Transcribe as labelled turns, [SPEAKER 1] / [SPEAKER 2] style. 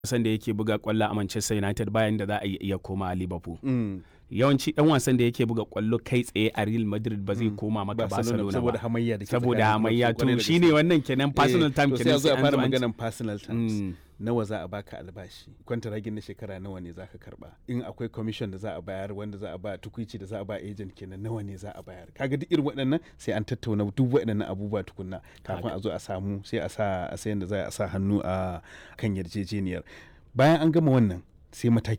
[SPEAKER 1] wasan da yake buga kwallo a Manchester United bayan da za a iya koma a Liverpool.
[SPEAKER 2] Mm.
[SPEAKER 1] Yawanci dan wasan da yake buga kwallo kai tsaye a Real Madrid ba zai koma maka Barcelona
[SPEAKER 2] saboda
[SPEAKER 1] ba.
[SPEAKER 2] hamayya da ke
[SPEAKER 1] Saboda
[SPEAKER 2] tsakanin
[SPEAKER 1] hamayya
[SPEAKER 2] kwarai
[SPEAKER 1] to
[SPEAKER 2] da
[SPEAKER 1] shine
[SPEAKER 2] gaske.
[SPEAKER 1] wannan kenan personal
[SPEAKER 2] Eh,
[SPEAKER 1] time
[SPEAKER 2] to sai
[SPEAKER 1] kenan
[SPEAKER 2] a zo a
[SPEAKER 1] an
[SPEAKER 2] fara
[SPEAKER 1] zo an ci-
[SPEAKER 2] maganan personal terms
[SPEAKER 1] Mm.
[SPEAKER 2] nawa za a baka albashi kwantaragin na shekara nawa ne za ka karba in akwai commission da za a bayar wanda za a ba tukuici da za a ba agent kenan nawa ne za a bayar kaga duk irin waɗannan sai an tattauna duk waɗannan abubuwa tukunna kafin a zo a samu sai a sa a sayan da za a sa hannu a kan yarjejeniyar bayan an gama wannan sai mataki